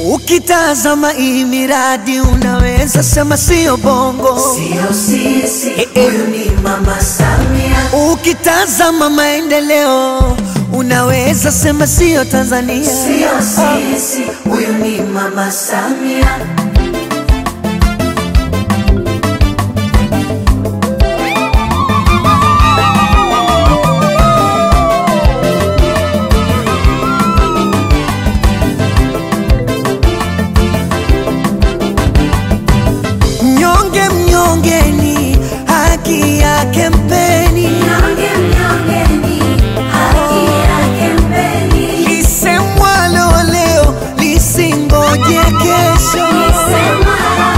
Ukitazama hii miradi unaweza sema sio bongo. Sio sisi, Eh, eh. huyu ni Mama Samia. Ukitazama maendeleo unaweza sema sio Tanzania. Sio sisi, huyu ni Mama Samia. Mnyonge mnyongeni, haki yake mpeni. Mnyonge mnyongeni, haki yake mpeni. Lisemwalo leo lisingoje kesho. Sema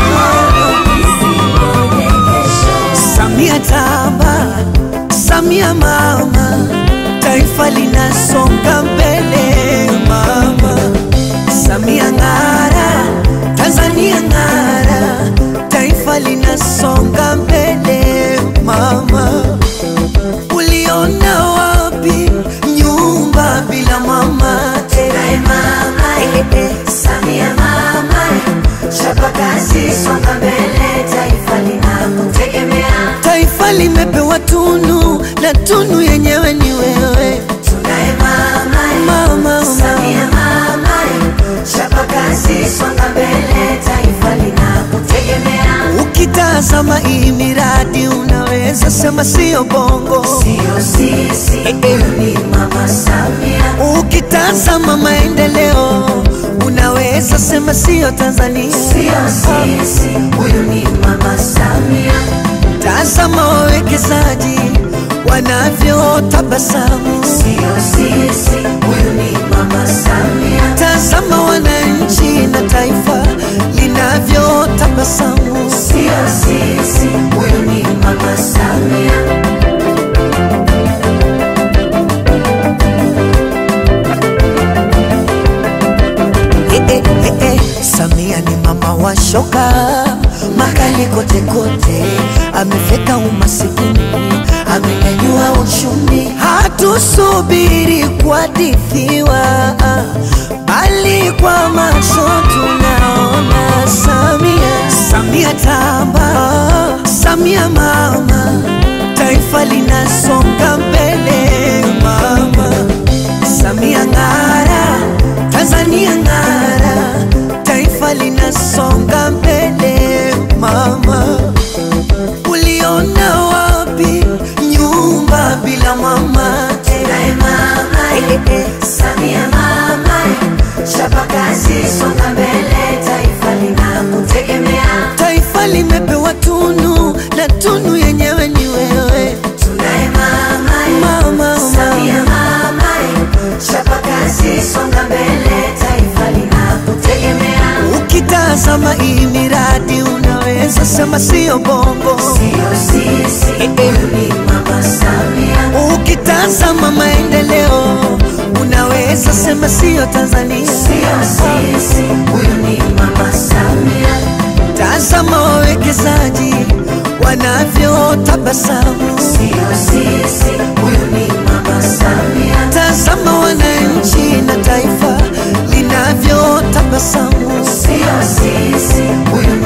isingoje kesho. Samia tamba, Samia mama, taifa linasonga mbele mama. Samia ng'ara, Tanzania ng'ara, taifa linasonga mbele mama. Uliona wapi nyumba bila mama? Tunaye mama, Samia mama, chapa kazi, songa mbele, taifa linakutegemea. Taifa limepewa tunu na tunu yenyewe ni wewe Tunaye mama, mama. Samia mama, chapa kazi, songa mbele, taifa linakutegemea. Ukitazama hii miradi unaweza sema sio bongo. Sio sisi, huyu ni Mama Samia. Ukitazama maendeleo unaweza sema sio Tanzania. Sio sisi, huyu ni Mama Samia. Tazama wawekezaji wanavyotabasamu. Sio sisi, huyu ni Mama Samia. Tazama wananchi na taifa linavyotabasamu. Sio sisi, huyu ni Mama Samia. Eh, eh, eh, eh. Samia ni mama wa shoka makali kote kote, amefeka umasikini, amenyanyua uchumi. Hatusubiri kuhadithiwa, bali kwa macho tunaona Samia. Samia tamba, Samia mama, taifa linasonga mbele mama. Samia ng'ara, Tanzania ng'ara, taifa linasonga mbele mama. Uliona wapi nyumba bila mama? Tunaye mama, Samia mama, chapa kazi, songa mbele, taifa linakutegemea. Taifa limepewa tunu na tunu yenyewe ni wewe Tunaye mama, mama. Samia mama, chapa kazi, songa mbele, taifa linakutegemea. Ukitazama hii miradi unaweza sema sio bongo. Sio sisi, huyu ni Mama Samia. Ukitazama maendeleo unaweza sema sio Tanzania. Sio sisi, huyu ni Mama Samia. Tazama wawekezaji wanavyotabasamu. Sio sisi, huyu ni Mama Samia. Tazama wananchi na taifa linavyotabasamu. Sio sisi, huyu